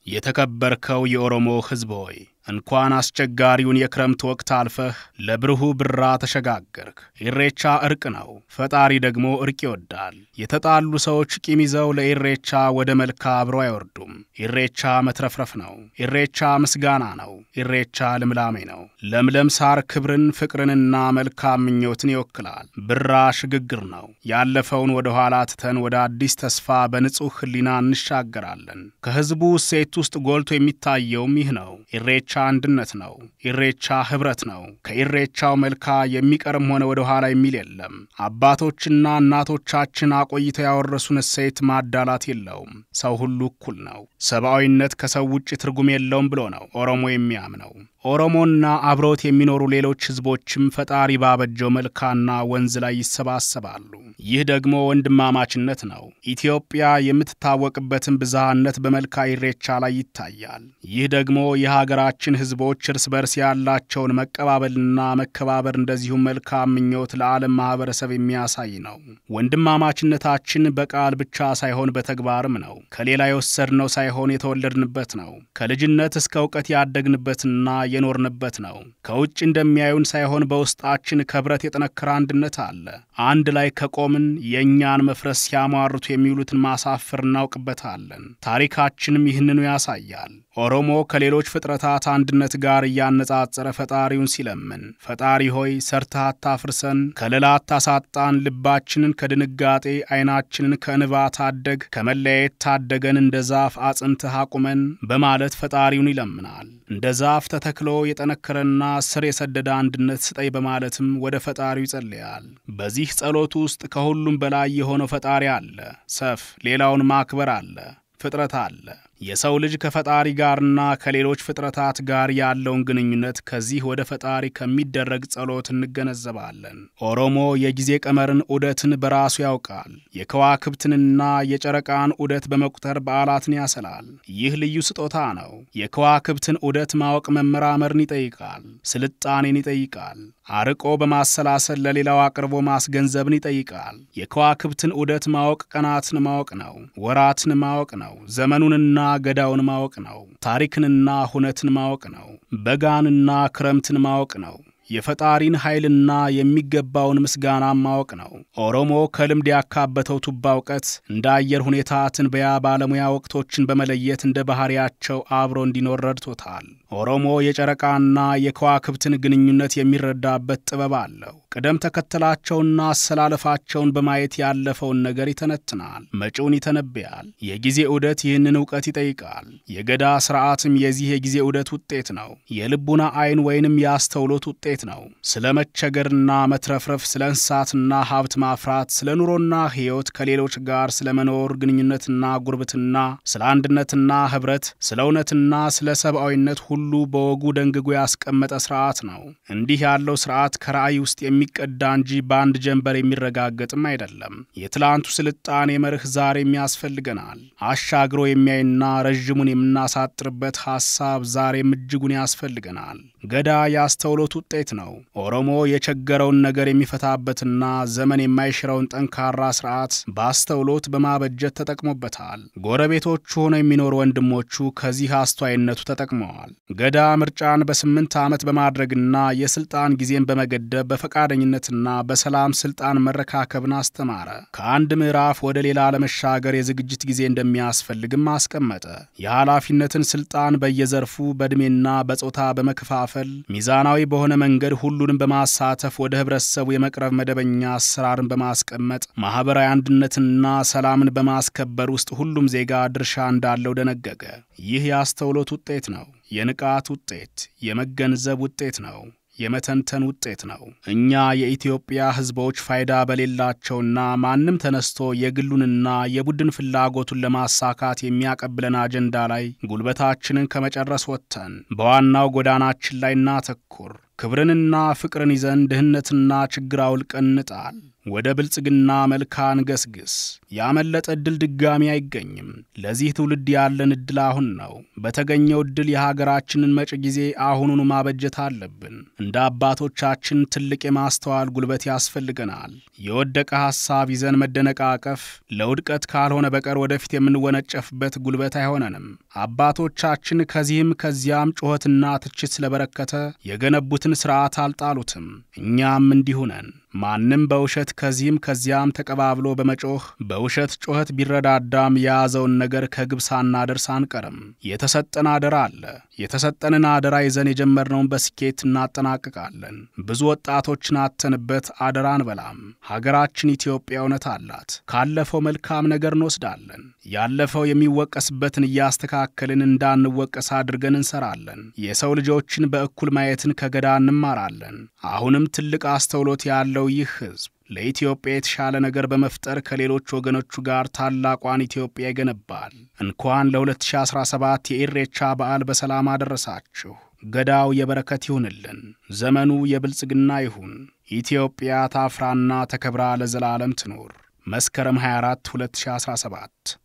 የተከበርከው የኦሮሞ ሕዝብ ሆይ እንኳን አስቸጋሪውን የክረምት ወቅት አልፈህ ለብርሁ ብራ ተሸጋገርክ። ኢሬቻ እርቅ ነው፣ ፈጣሪ ደግሞ እርቅ ይወዳል። የተጣሉ ሰዎች ቂም ይዘው ለኢሬቻ ወደ መልካ አብረው አይወርዱም። ኢሬቻ መትረፍረፍ ነው። ኢሬቻ ምስጋና ነው። ኢሬቻ ልምላሜ ነው። ለምለም ሳር ክብርን፣ ፍቅርንና መልካም ምኞትን ይወክላል። ብራ ሽግግር ነው። ያለፈውን ወደ ኋላ ትተን ወደ አዲስ ተስፋ በንጹሕ ሕሊና እንሻገራለን። ከሕዝቡ እሴት ውስጥ ጎልቶ የሚታየውም ይህ ነው። ኢሬቻ አንድነት ነው። ኢሬቻ ኅብረት ነው። ከኢሬቻው መልካ የሚቀርም ሆነ ወደ ኋላ የሚል የለም። አባቶችና እናቶቻችን አቆይተው ያወረሱን እሴት ማዳላት የለውም። ሰው ሁሉ እኩል ነው። ሰብአዊነት ከሰው ውጭ ትርጉም የለውም ብሎ ነው ኦሮሞ የሚያምነው። ኦሮሞና አብረውት የሚኖሩ ሌሎች ሕዝቦችም ፈጣሪ ባበጀው መልካና ወንዝ ላይ ይሰባሰባሉ። ይህ ደግሞ ወንድማማችነት ነው። ኢትዮጵያ የምትታወቅበትን ብዝሃነት በመልካ ኢሬቻ ላይ ይታያል። ይህ ደግሞ የሀገራችን ሕዝቦች እርስ በርስ ያላቸውን መቀባበልና መከባበር እንደዚሁም መልካም ምኞት ለዓለም ማኅበረሰብ የሚያሳይ ነው። ወንድማማችነታችን በቃል ብቻ ሳይሆን በተግባርም ነው። ከሌላ የወሰድነው ሳይሆን የተወለድንበት ነው። ከልጅነት እስከ እውቀት ያደግንበትና የኖርንበት ነው። ከውጭ እንደሚያዩን ሳይሆን በውስጣችን ከብረት የጠነከረ አንድነት አለ። አንድ ላይ ከቆምን የእኛን መፍረስ ሲያሟርቱ የሚውሉትን ማሳፈር እናውቅበታለን። ታሪካችንም ይህንኑ ያሳያል። ኦሮሞ ከሌሎች ፍጥረታት አንድነት ጋር እያነጻጸረ ፈጣሪውን ሲለምን ፈጣሪ ሆይ ሰርተህ አታፍርሰን፣ ከለላ አታሳጣን፣ ልባችንን ከድንጋጤ ዓይናችንን ከእንባ ታደግ፣ ከመለያየት ታደገን፣ እንደ ዛፍ አጽንተህ አቁመን በማለት ፈጣሪውን ይለምናል። እንደ ዛፍ ተተክሎ የጠነከረና ስር የሰደደ አንድነት ስጠይ በማለትም ወደ ፈጣሪው ይጸልያል። በዚህ ጸሎት ውስጥ ከሁሉም በላይ የሆነው ፈጣሪ አለ። ሰፍ ሌላውን ማክበር አለ። ፍጥረት አለ። የሰው ልጅ ከፈጣሪ ጋርና ከሌሎች ፍጥረታት ጋር ያለውን ግንኙነት ከዚህ ወደ ፈጣሪ ከሚደረግ ጸሎት እንገነዘባለን። ኦሮሞ የጊዜ ቀመርን ዑደትን በራሱ ያውቃል። የከዋክብትንና የጨረቃን ዑደት በመቁጠር በዓላትን ያሰላል። ይህ ልዩ ስጦታ ነው። የከዋክብትን ዑደት ማወቅ መመራመርን ይጠይቃል። ስልጣኔን ይጠይቃል። አርቆ በማሰላሰል ለሌላው አቅርቦ ማስገንዘብን ይጠይቃል። የከዋክብትን ዑደት ማወቅ ቀናትን ማወቅ ነው። ወራትን ማወቅ ነው። ዘመኑንና ገዳውን ማወቅ ነው። ታሪክንና ሁነትን ማወቅ ነው። በጋንና ክረምትን ማወቅ ነው። የፈጣሪን ኃይልና የሚገባውን ምስጋና ማወቅ ነው። ኦሮሞ ከልምድ ያካበተው ቱባ እውቀት እንደ አየር ሁኔታ ትንበያ ባለሙያ ወቅቶችን በመለየት እንደ ባሕሪያቸው አብሮ እንዲኖር ረድቶታል። ኦሮሞ የጨረቃና የከዋክብትን ግንኙነት የሚረዳበት ጥበብ አለው። ቅደም ተከተላቸውና አሰላለፋቸውን በማየት ያለፈውን ነገር ይተነትናል፣ መጪውን ይተነብያል። የጊዜ ዑደት ይህንን እውቀት ይጠይቃል። የገዳ ሥርዓትም የዚህ የጊዜ ዑደት ውጤት ነው። የልቡና ዐይን ወይንም የአስተውሎት ውጤት ነው። ስለ መቸገርና መትረፍረፍ፣ ስለ እንስሳትና ሀብት ማፍራት፣ ስለ ኑሮና ሕይወት፣ ከሌሎች ጋር ስለ መኖር ግንኙነትና ጉርብትና፣ ስለ አንድነትና ኅብረት፣ ስለ እውነትና ስለ ሰብአዊነት ሁሉ በወጉ ደንግጎ ያስቀመጠ ሥርዓት ነው። እንዲህ ያለው ሥርዓት ከራእይ ውስጥ የሚቀዳ እንጂ በአንድ ጀንበር የሚረጋገጥም አይደለም። የትላንቱ ስልጣኔ መርህ ዛሬም ያስፈልገናል። አሻግሮ የሚያይና ረዥሙን የምናሳጥርበት ሐሳብ ዛሬም እጅጉን ያስፈልገናል። ገዳ የአስተውሎት ውጤት ነው። ኦሮሞ የቸገረውን ነገር የሚፈታበትና ዘመን የማይሽረውን ጠንካራ ሥርዓት በአስተውሎት በማበጀት ተጠቅሞበታል። ጎረቤቶቹ ሆነው የሚኖሩ ወንድሞቹ ከዚህ አስተዋይነቱ ተጠቅመዋል። ገዳ ምርጫን በስምንት ዓመት በማድረግና የሥልጣን ጊዜን በመገደብ በፈቃደኝነትና በሰላም ሥልጣን መረካከብን አስተማረ። ከአንድ ምዕራፍ ወደ ሌላ ለመሻገር የዝግጅት ጊዜ እንደሚያስፈልግም አስቀመጠ። የኃላፊነትን ሥልጣን በየዘርፉ በዕድሜና በጾታ በመከፋፈል ሚዛናዊ በሆነ መንገድ ሁሉንም በማሳተፍ ወደ ኅብረተሰቡ የመቅረብ መደበኛ አሰራርን በማስቀመጥ ማኅበራዊ አንድነትንና ሰላምን በማስከበር ውስጥ ሁሉም ዜጋ ድርሻ እንዳለው ደነገገ። ይህ የአስተውሎት ውጤት ነው። የንቃት ውጤት፣ የመገንዘብ ውጤት ነው። የመተንተን ውጤት ነው። እኛ የኢትዮጵያ ሕዝቦች ፋይዳ በሌላቸውና ማንም ተነስቶ የግሉንና የቡድን ፍላጎቱን ለማሳካት የሚያቀብለን አጀንዳ ላይ ጉልበታችንን ከመጨረስ ወጥተን በዋናው ጎዳናችን ላይ እናተኩር። ክብርንና ፍቅርን ይዘን ድህነትና ችግር አውልቀን እንጣል። ወደ ብልጽግና መልካን ገስግስ። ያመለጠ ዕድል ድጋሚ አይገኝም። ለዚህ ትውልድ ያለን ዕድል አሁን ነው። በተገኘው ዕድል የሀገራችንን መጪ ጊዜ አሁኑኑ ማበጀት አለብን። እንደ አባቶቻችን ትልቅ የማስተዋል ጉልበት ያስፈልገናል። የወደቀ ሐሳብ ይዘን መደነቃቀፍ ለውድቀት ካልሆነ በቀር ወደፊት የምንወነጨፍበት ጉልበት አይሆነንም። አባቶቻችን ከዚህም ከዚያም ጩኸትና ትችት ስለበረከተ የገነቡትን ሥርዓት አልጣሉትም። እኛም እንዲሁ ነን። ማንም በውሸት ከዚህም ከዚያም ተቀባብሎ በመጮህ በውሸት ጩኸት ቢረዳዳም የያዘውን ነገር ከግብ ሳናደርስ አንቀርም። የተሰጠን አደራ አለ። የተሰጠንን አደራ ይዘን የጀመርነውን በስኬት እናጠናቅቃለን። ብዙ ወጣቶችን አተንበት አደራ አንበላም። ሀገራችን ኢትዮጵያ እውነት አላት። ካለፈው መልካም ነገር እንወስዳለን። ያለፈው የሚወቀስበትን እያስተካከልን እንዳንወቀስ አድርገን እንሰራለን። የሰው ልጆችን በእኩል ማየትን ከገዳ እንማራለን። አሁንም ትልቅ አስተውሎት ያለው ይህ ሕዝብ ለኢትዮጵያ የተሻለ ነገር በመፍጠር ከሌሎች ወገኖቹ ጋር ታላቋን ኢትዮጵያ ይገነባል። እንኳን ለ2017 የኢሬቻ በዓል በሰላም አደረሳችሁ። ገዳው የበረከት ይሁንልን። ዘመኑ የብልጽግና ይሁን። ኢትዮጵያ ታፍራና ተከብራ ለዘላለም ትኑር። መስከረም 24 2017